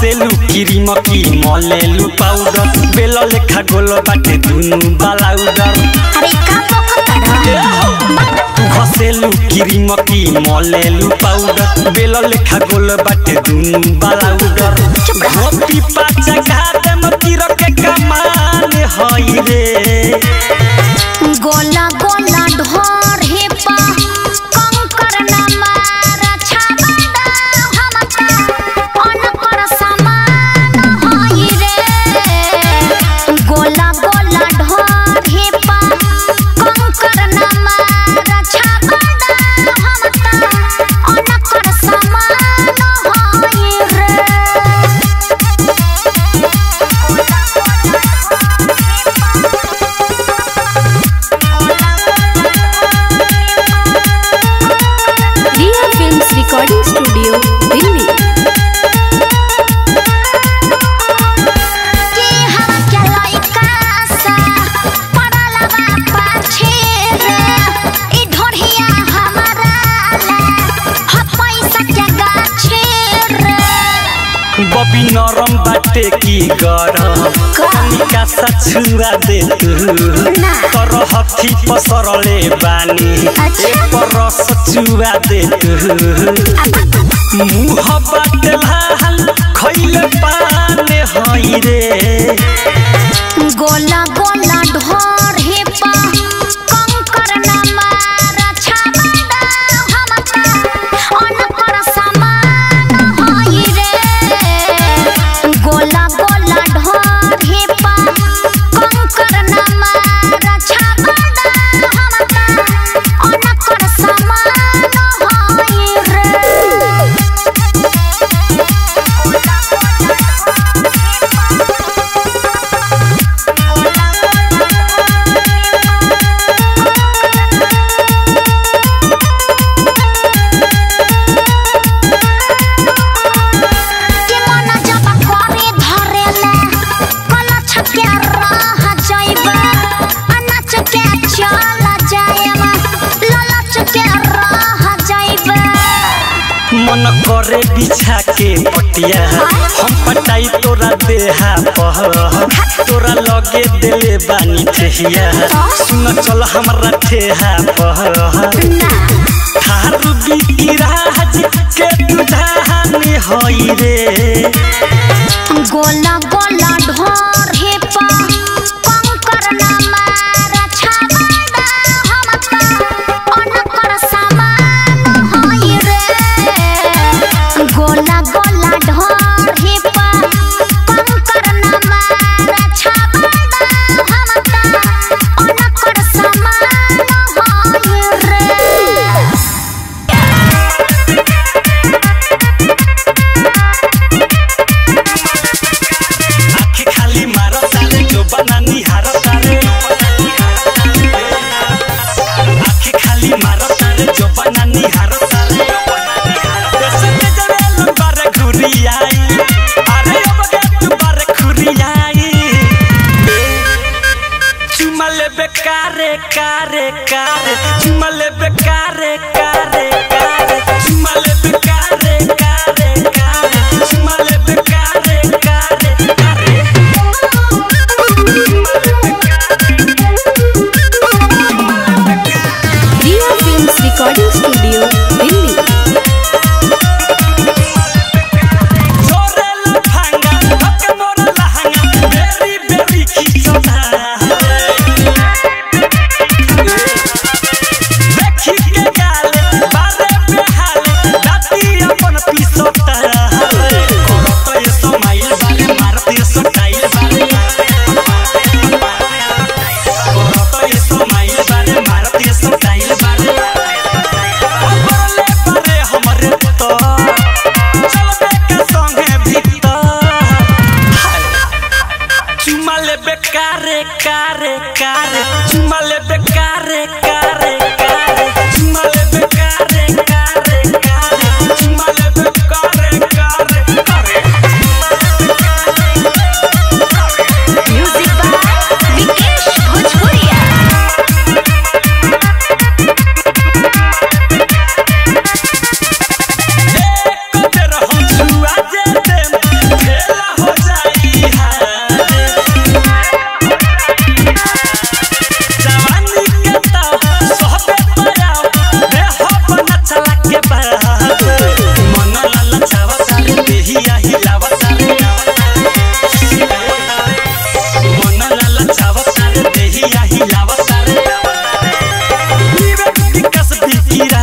घसेलु cream की मलेलु powder बेल लेखा गोल बाटे दुनु बालाउडर अरे का बकत तू घसेलु क्रीम की मलेलु पाउडर बेल लेखा गोल बाटे दुनु बालाउडर धोती पाचा घाटे मतीर के कमान हई रे गोला गोला ढोर हे पा कंकर न मार छाबड़ा हमका अनकर समान होई रे गोला गोला ढोर हे पा कंकर न मार छाबड़ा हमका अनकर समान होई रे Riya films recording studio Delhi के हवा के लइका सा पड़ल बा पाछे रे ई ढोढ़िया हमारा ला ह पैसा के गाछे रे बबी नरम बाटे की गरम कनिका सा छुरा दे तू ना। तर हथी पसरले बानी अच्छा। ए परस चुरा दे तू मुह बाटे लाल खैले पाने हई रे गोला गोला ढोर हे पा कंकर न मार छाबड़ा हमका अनकर समान होई रे गोला गोला ढोर हे पा कंकर न मार छाबड़ा हमका अनकर समान होई रे के मन जब करे धरेला कलछ के रह जाइबा अनाच के चल जाएबा ललच के रह जाइबा मन करे बिछा के पटिया हम पटाई तोरा देहा पह तोरा लगे देले बानी ठेहिया सुन चल हमरा ठेहा पह ना थारू बिराज के तुझानी हई रे गोला गोला ढोर हे पा कंकर न मार छाबड़ा हमका अनकर समान होई रे गोला गोला ढोर हे पा कंकर न मार छाबड़ा हमका अनकर समान होई रे आँखें खाली मारो तारे जो बनानी हारो तारे आँखें खाली मारो तारे जो बनानी हारो तारे देश में जरे बारे घुरी आई अरे अब गे तू बारे घुरी आई चुमा ले बेकारे कारे कारे चुमा ले बेकारे कारे कारे चुमा ले बेकारे कारे कारे चुमा ले बेकारे कारे कारे Riya films recording studio Delhi छोरे लफंगा हक मोर लहंगा बेरी बेरी खिचता देखी के गाले बारे बेहाले दाती अपन पिसोता करत ये समाइल बारे मारती स्टाइल बारे करत ये समाइल बारे मारती स्टाइल बारे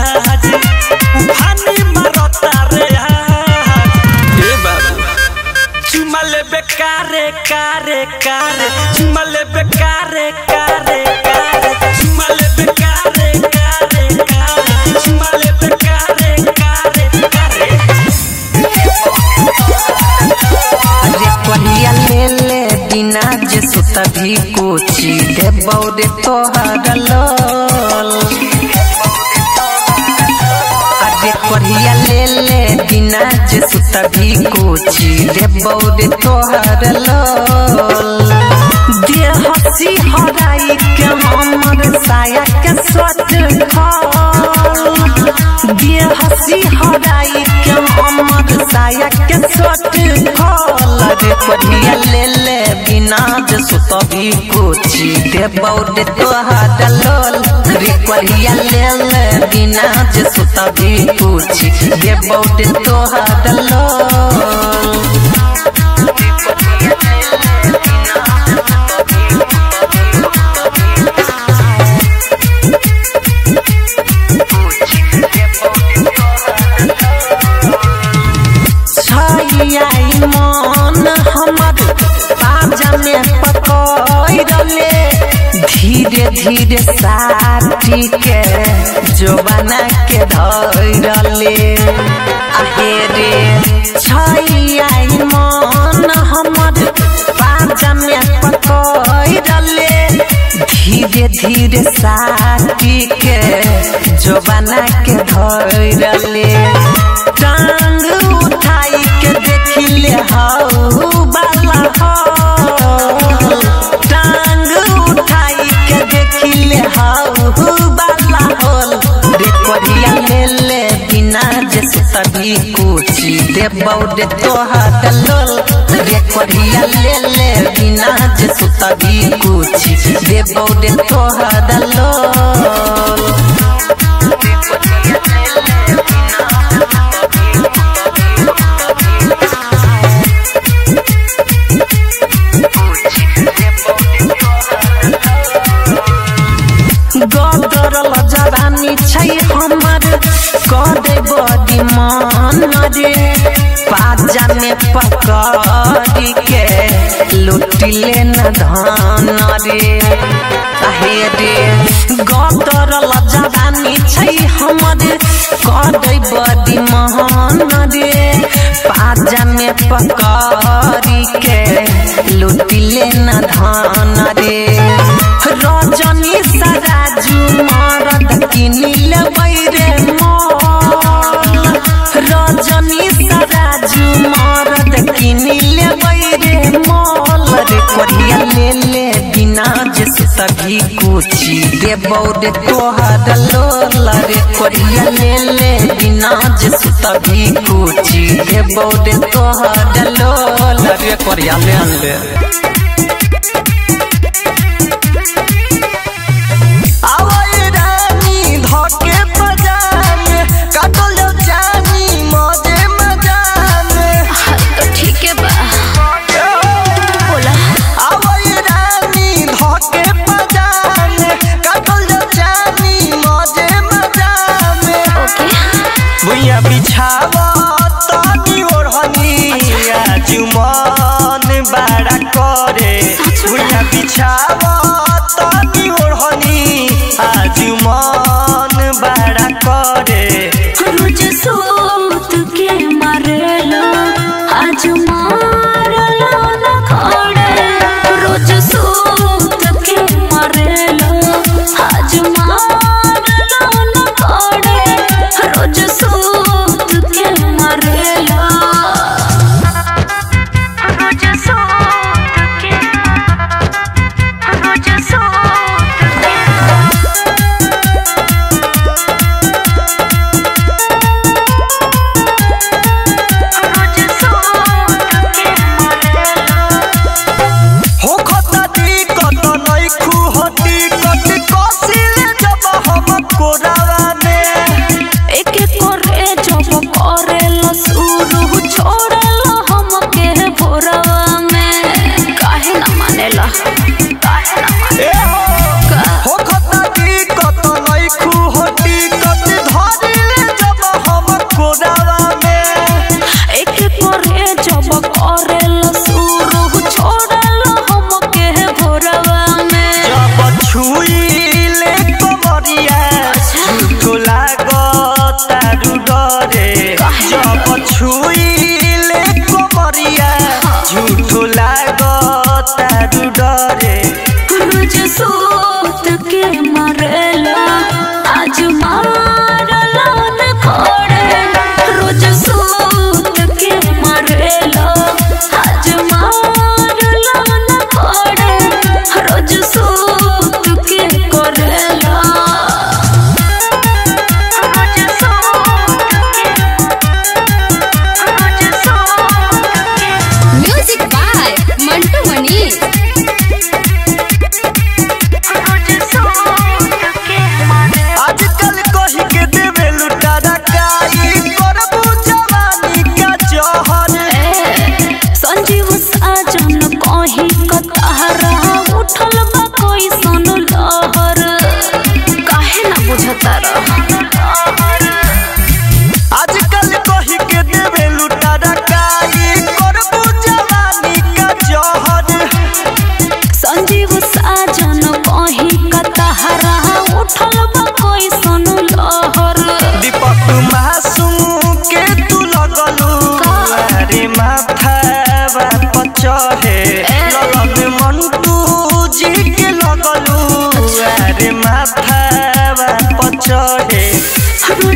आज उफानी मारता रे आज ए बाबू चुमा लेबे कारे कारे कारे चुमा लेबे कारे कारे कारे चुमा लेबे कारे कारे कारे चुमा लेबे कारे कारे कारे अरे कहिया ले ले बिना जे सुत भी कोची दे बौरे तोहर लोल अरे कहिया ले ले बिना जे सुत भी कोची दे बौरे तोहर लोल दे हसी हराई के हमर साया के सोच खाल दे हसी हराई के हमर साया के सोच खाल रे कहिया ले ले बिना जे सुत भी कोची दे बौरे तोहर लोल रे कहिया ले ले बिना जे सुत भी कोची दे बौरे तोहर लोल छाई मन हमर पाजा में पकड़ले धीरे धीरे साथी के जोबाना के धरले आहे रे छाई मन हमर पाजा में पकड़ले धीरे धीरे साथी के जोबाना के धरले टांग उठाई के देखिले हाउ बाला हो टांग उठाई के देखिले हाउ बाला होल रे करिया ले ले बिना जे सभी कुची दे बौडे तोहर लोल रे करिया ले ले बिना जे सभी कुची दे बौडे तोहर लोल गदरल जवानी छै हमर कदे बडी मन रे पाजा में पकड़ी के लुटिले न धन रे आहे रे गदरल जवानी छै हमर कदे बडी मन रे पाजा में पकड़ी के लुटिले न धन रे रजनी सराजू मरद किनिल बैरे मल रजनी सराजू मरद किनिल बैरे मल रे कोरिया ले ले बिना जे सभी कुची दे बौरे तोहर लोल रे कोरिया ले ले बिना जे सभी कुची दे बौरे तोहर लोल रे कोरिया ले ले आवई रानी धके बजान काटल जानी मजे मजान तो ठीक है बा बोला आवई रानी धके बजान काटल जानी मजे मजान ओके भुइया बिछावा तनी ओढ़नी आज मन बड़ा करे भुइया बिछावा तनी ओढ़नी आज मन बड़ा करे रोज सोत के मरलो आज मारलो न खड़े रोज सोत के मरलो आज मारलो न खड़े रोज सोत के मरलो रोज सोत के रोज सोत के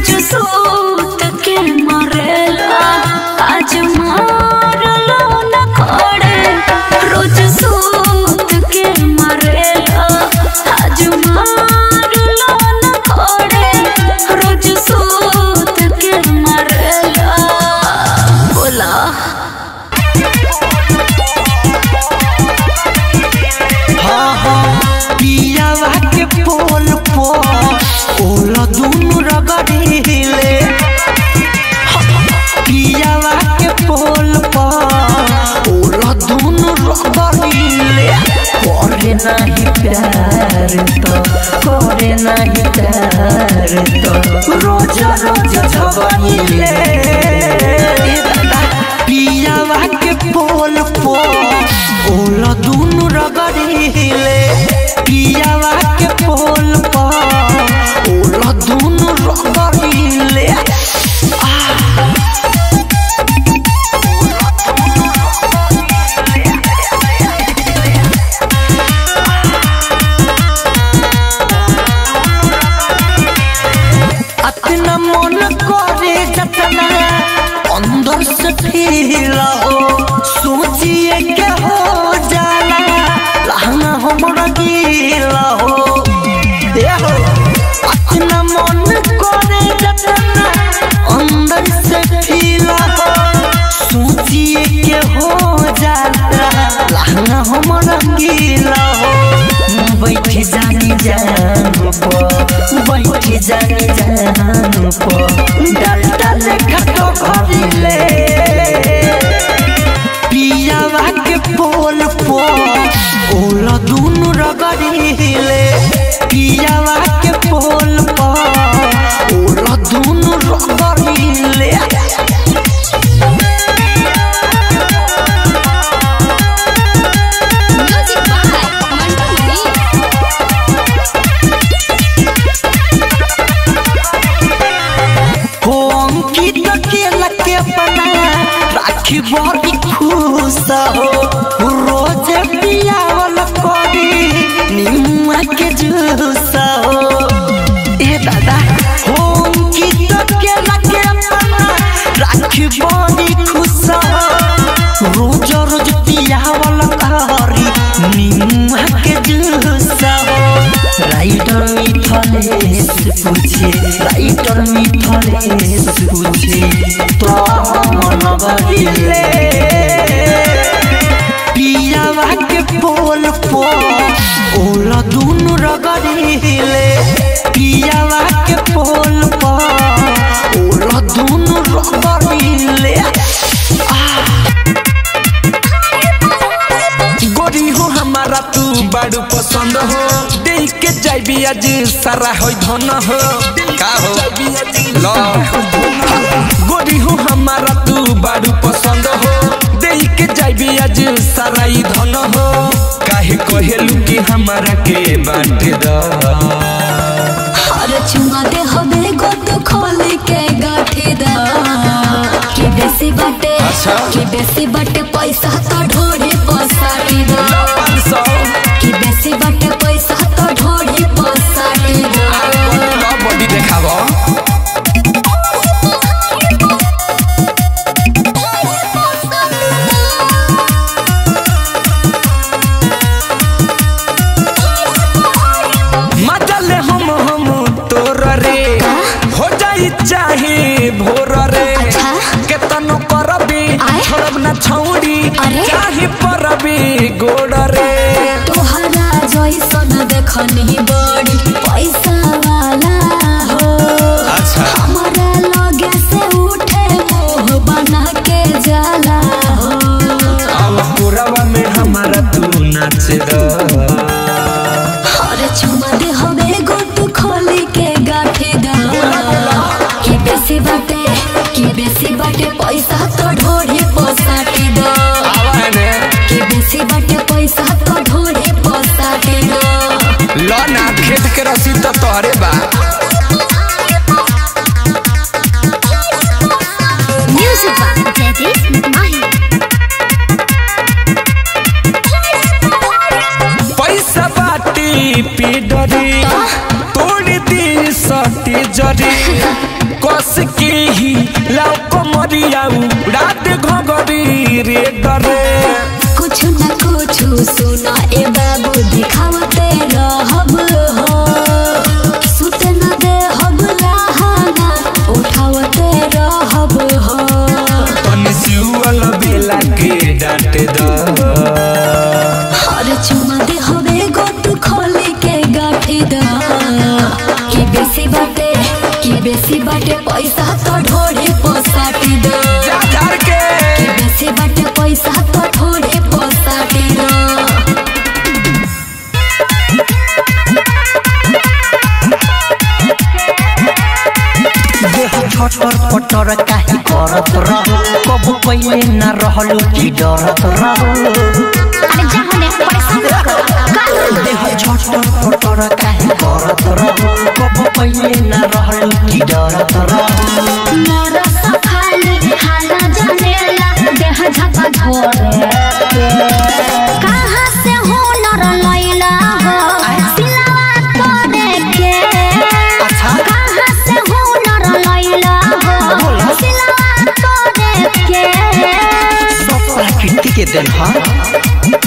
रोज सूत के मरेला आज मारलो न खड़े रोज सूत के मरेला आज मारलो न खड़े रोज सूत के मरेला बोला हाँ हाँ पियावा के पोल पो ओला दुनु रगड़ीले पियावा के पोल पो ओला दुनु रगड़ीले करे नहीं प्यार तो करे नहीं प्यार तो रोज रोज झगड़ीले पियावा के पोल पो ओला दुनु रगड़ीले पियावा के पोल पो ओला दुनु रगड़ीले अतना मन करे जतना अंदर से फील हो सोचिए के हो जाला लहंगा हमरा गीला हो ए हो अतना मन करे जतना अंदर से फील हो सोचिए के हो जाला लहंगा हमरा गीला हो बैठ जानी जान पो बैठ जानी जान पो डाल डाल खटो भरिले पियावा के पोल पो ओला दुनु रगड़ीले पियावा के पोल पो ओला दुनु रगड़ीले म्यूजिक बाय मंटू मनी हो अंकित के लके बना राखी बड़ी खुश हो रोज पियावल करी निम्मा के जूस हो ए दादा हो अंकित के लके बना राखी बड़ी खुश हो रोज रोज पियावल करी निम्मा के जूस हो राइटर मिथलेश पूछे राइटर मिथलेश पूछे तो मन बदले पियावा के पोल पो ओला दुनु रगड़ीले पियावा के पोल पो ओला दुनु रगड़ीले गोरी हो हमारा तू बड़ू पसंद हो देख के जाइबी आज सारा हो धन हो का हो लो गोरी हो हमारा तू बड़ू पसंद हो देख के जाइबी आज सारा ई धन हो काहे कहेलू कि हमारा के बांट द हर चुमा दे हबे गोद खोल के गाठे दा के बेसी बाटे अच्छा। के बेसी बाटे पैसा तो ढोरे पसाटी दा पाँच सौ के बेसी बाटे पैसा तो ढोरे पसाटी दा बॉडी देखाबो मजल हम हम तोर रे हो जाई चाहे भोर रे अच्छा। केतनो करबी आय। छोड़ब ना छौड़ी अरे। चाहे परबी गोड़ रे तोहरा जैसन देखनी बड़ी पैसा वाला हो अच्छा हमारा लगे से उठे मोह बना के जाला हो अब पुरवा में हमारा तू नाच द अरे चुमा दे हवे गोट खोली के गाठे दा की बेसी बाटे की बेसी बाटे पैसा तो ढोरे पोसाटे दा आवा ने की बेसी बाटे पैसा तो ढोरे पोसाटे दा लो ना खेत के रसी तो तोहरे बा म्यूजिक बाय जयदीप माही पैसा बाटी पीडरी तोड़ दी सटी जरी कहिया उड़ा दे घगरी रे डरे कुछ न कुछ सुना ए बाबू दिखावते रहब हो सुते न दे हब लहाना उठावते रहब हो तनी सिउअल बेला के डांट द हर चुमा दे हवे गोट खोले के गाठे दा की बेसी बाटे की बेसी बाटे पैसा तो ढोढ़े पोसाटी दा जा झार के की बेसी बाटे पैसा तो ढोढ़े पोसाटी दा देह छटर पटर काहे करत रह कब पहिले न रहलु की डरत रह अरे जा होने परेशान मत करो का देह छटर पटर काहे करत रह कब पहिले न रहलु की डरत रह मोर सखाली हाला जनेला देह झपा झोरे कहाँ से हुनर लैला हो सिलवा तोड़े के अच्छा कहाँ से हुनर लैला हो सिलवा तोड़े के सब प्रकृति के देन ह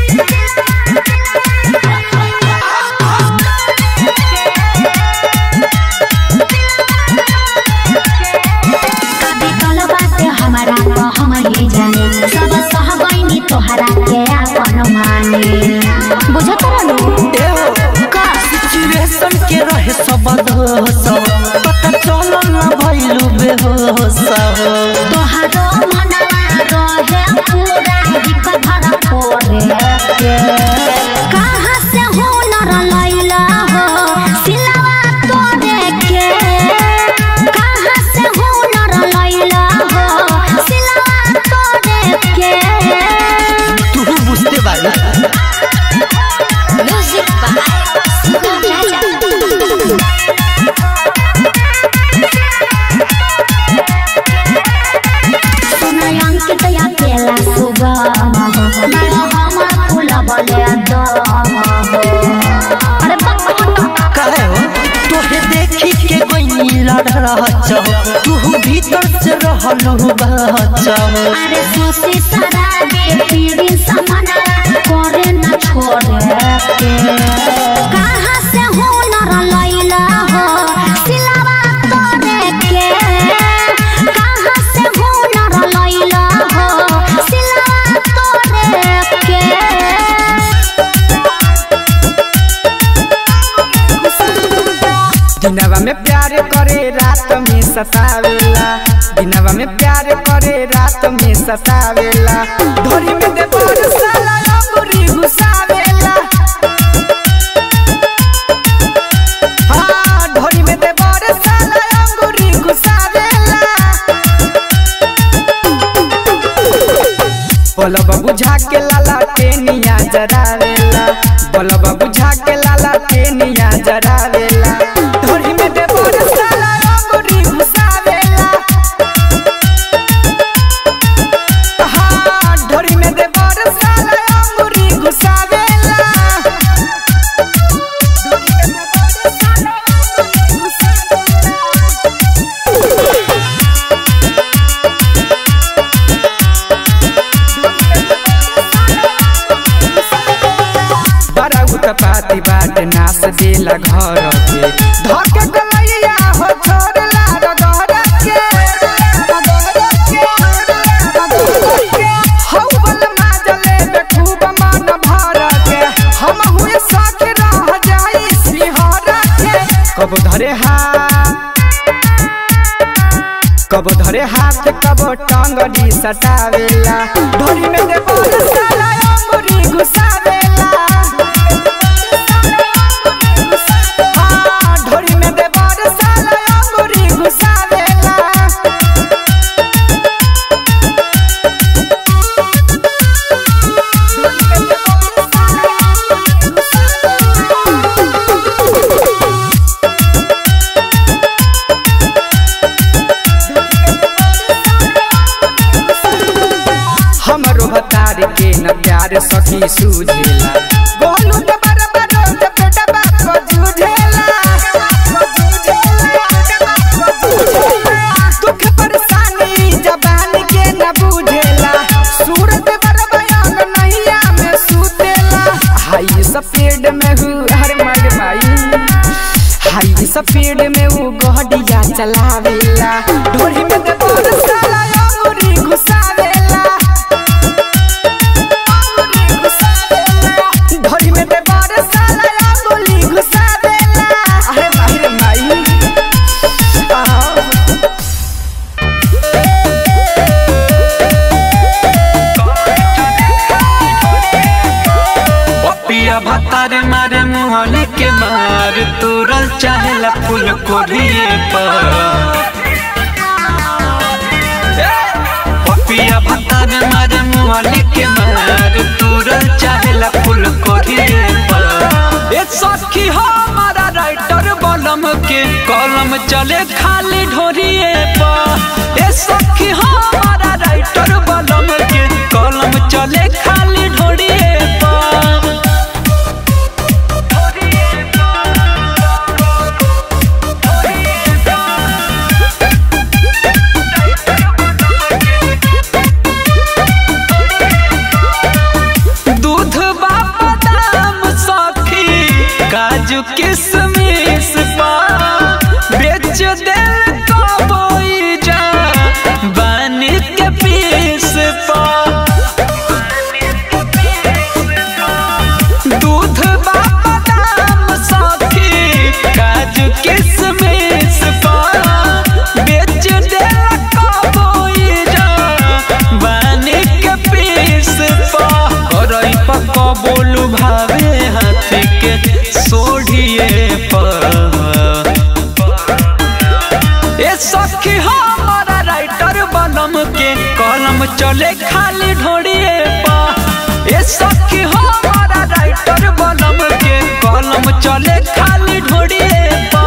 कभी कल बात हमारा तो हम ही जाने सब सह गईनी तोहरा के अपन माने बुझत रहनु का सिचुएशन के रहे सब दोष पता चल न भइलु बेहोश तोहरो मनवा रहे पूरा हिप भर पोरे के कहाँ से हुनर लैला हो सिलवा तोड़े के कहाँ से हुनर लैला हो सिलवा तोड़े के तू बुझते बारी म्यूजिक बाय सुगम राजा सुनय अंकित या केला सुगम हो मैं हमर फूल बले दम हो अरे बक काहे हो तोहे देखी के कोई लड़ रहा तू भीतर से रहलु बच्चा अरे सोसी सदा दे पीड़ी समना करे न छोड़े के कहाँ से हुनर लैला हो सिलवा तोड़े के कहाँ से हुनर लैला हो सिलवा तोड़े के दिनवा में प्यार करे रात में सतावेला दिनवा में प्यार करे रात में सतावेला धोरी में दे बोर साला अंगूरी घुसावेला हाँ ढोरी में दे बोर साला अंगूरी घुसावेला बोलब बुझा के लाला टेनिया जरावेला बोलब बुझा के लाला टेनिया जरावेला धोरी में दे बोर साला अंगूरी घुसावेला हाँ ढोरी में दे बोर साला अंगूरी घुसावेला धोरी में दे बोर साला अंगूरी घुसावेला बड़ा उत्पाती बाट नास देला घर के धके गलैया हो छोड़ला रगड़ के हौ बल माजले बे खूब मन भर के हम हुए साथ रह जाई सिहर के कब धरे हाथ कब धरे हाथ कब टंगड़ी सटावेला ढोरी में दे बोल साला अंगूरी घुसावेला हाँ, ढोरी में दे बोल साला अंगूरी घुसावेला हमरो भतार के न प्यार सखी सूझेला बोलू त बराबर त बेटा बाप को जूझेला दुख परेशानी जबा जरावेला ढोरी में दे बोर साला अंगूरी घुसावेला अंगूरी घुसावेला ढोरी में दे बोर साला अंगूरी घुसावेला अरे माही रे माही आहा पिया भतार मारे मुहली के मार तुरल चाहेला फूल कोरिए पर पिया भतार मारे मुहली के मार तुरल चाहेला फूल कोरिए पर ए सखी हमारा राइटर बलम के कलम चले खाली ढोरिए पर ए सखी हमारा राइटर बलम के कलम चले खाली ढोरिए पर दूध बादाम सखी काजू किशमिश पा बेच दिल कबोई जा बानी के पीस पा दूध बादाम सखी काजू किशमिश पा बेच दिल कबोई जा बानी के पीस पा करई पक बोलू भावे हाथ के सोढ़िए पर ए सखी हमारा राइटर बनम के कलम चले खाली ढोड़िए पा ए सखी हमारा राइटर बनम के कलम चले खाली ढोड़िए पा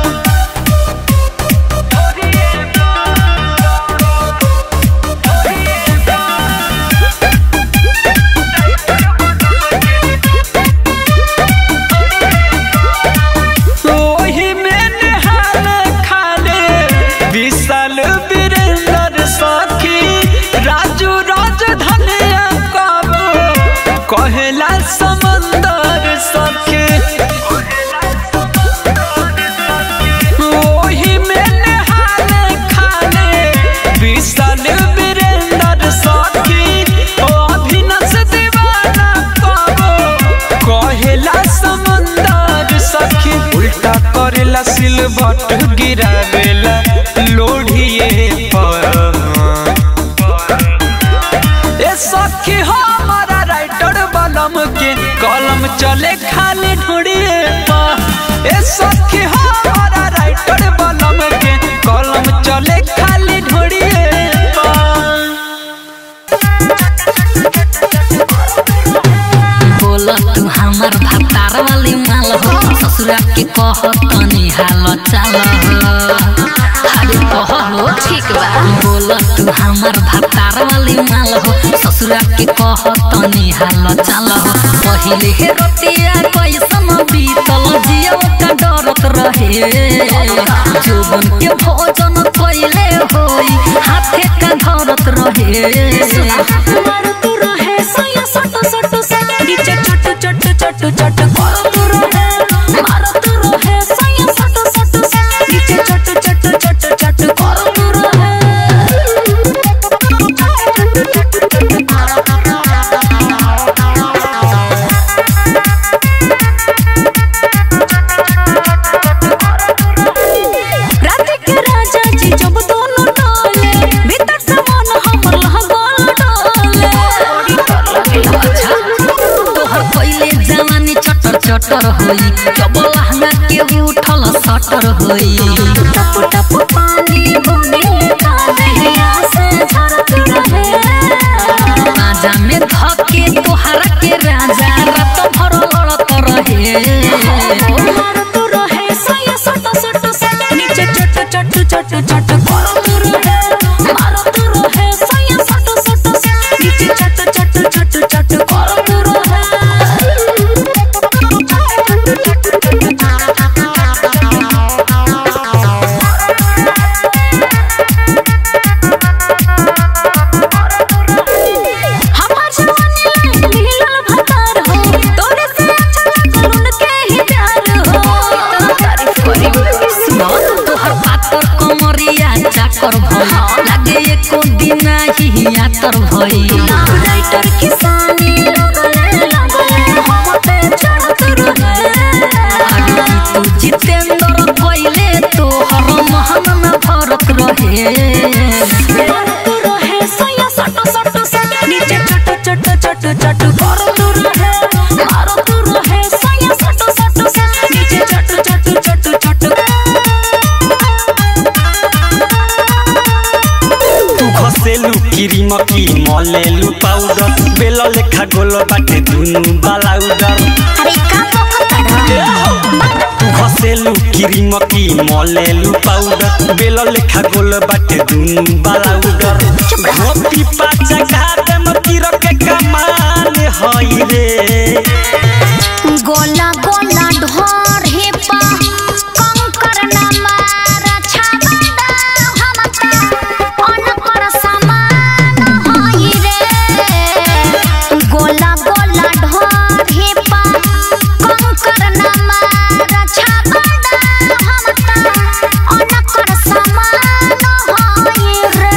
ओही में नहाल खाले विशाल वीरेंद्र सखी राजू राजधनिया कबो कहेला समंदर सखी ओही में नहाल खाले विशाल वीरेंद्र सखी ओ अभिनस दीवाना कबो कहेला समंदर सखी उल्टा करेला सिलबट गिरावेला लोढ़िए पर ए सखी हमारा राइटर बलम के कलम चले खाली ढूंढिए पा ए सखी हमारा राइटर बलम के कलम चले खाली ढूंढिए पा बोल तू हमार भतार वाली माल हो ससुरा के कह तनी हाल चाल अरे कह हो ठीक बा बोल तू हमार भतार वाली माल हो ससुरा के कह तनी हाल चाल हो पहिले हे रतिया कैसन बीतल जियो का डरत रहे जोबन के भोजन कैले होई हाथे का धरत रहे मारत रहे सया सट सट सट नीचे चट चट चट चट करत रहे मारत रहे सया सट सट सट नीचे चट चट चट चट करत रात के राजा जी जब दोनों टोले भीतर से मन हमर लहगोल डोले तोहर पहिले जवानी चटर चटर होई जब लहंगा के उठल सटर होई टप टप पानी बुनी कान्हैया से झरत रहे राजा में धके तोहरा के राजा रात भर लड़त रहे मारत रहे सया सट सट सट नीचे चट चट चट चट करत रहे मारत रहे सया सट सट सट नीचे चट चट चट चट करत रहे चाकर भई लागे एको दिन ही आतर भई राइटर किसानी लगले लगले हम पे चढ़त रहे अरे की तू जितेंद्र कोइले तो हर महन न भरत रहे मारत रहे सैया सट सट सट नीचे चट चट चट चट करत रहे मारत रहे सैया सट सट सट नीचे चट चट चट चट तू घसेलु क्रीम की मलेलु पाउडर बेल लेखा गोल बाटे दुनु बालाउडर अरे का पकड़ तू घसेलु क्रीम की मलेलु पाउडर बेल लेखा गोल बाटे दुनु बालाउडर गोपी पाचा घाटे में तीर के कमान हई रे गोला गोला ढोर हे पा कंकर न मार छाबड़ा हमका अनकर समान होई रे गोला गोला ढोर हे पा कंकर न मार छाबड़ा हमका अनकर समान होई रे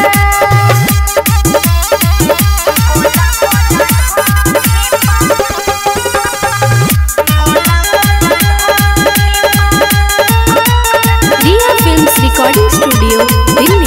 Riya films recording studio Delhi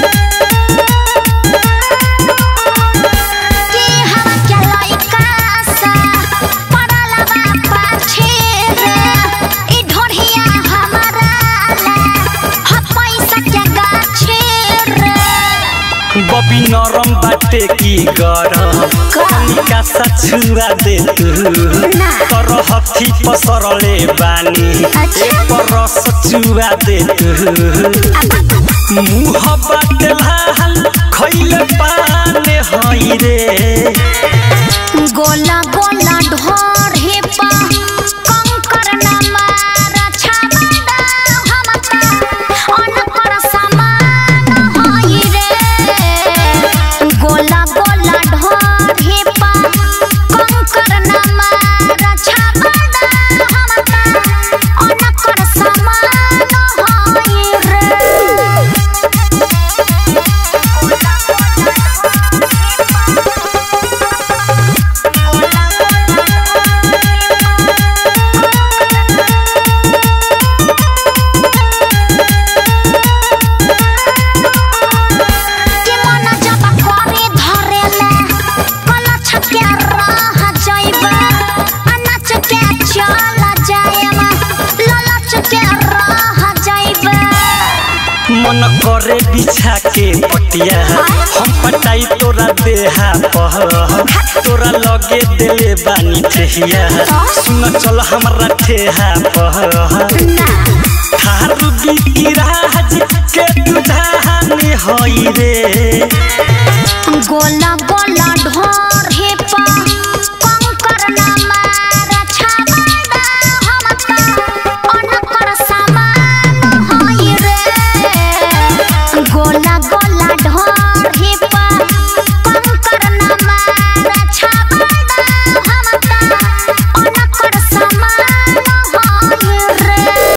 के हम के लइका सा पड़ल बा पाछे रे ई ढोढ़िया हमारा ला ह पैसा के गाछे रे बबी नरम बाटे की गरम कनिका सा छुआ दे तू ना। कर हथी पसरले बानी अच्छा। एक रस चुआ दे तू मुह बाटे लाल खैले पाने हई रे गोला गोला ढोर हे पा कंकर न मार छाबड़ा हमका अनकर समान होई रे गोला गोला ढोर हे पा कंकर न मार छाबड़ा हमका अनकर समान होई रे के मन जब करे धरेला कलछ के रह जाइबा अनाच के चल जाएमा ललच के रह जाइबा मन करे बिछा के पटिया हम पटाई तोरा देहा पह तोरा लगे देले बानी ठेहिया सुन चल हमरा ठेहा पह ना थारू बिकी राज के दुधाने हई रे गोला गोला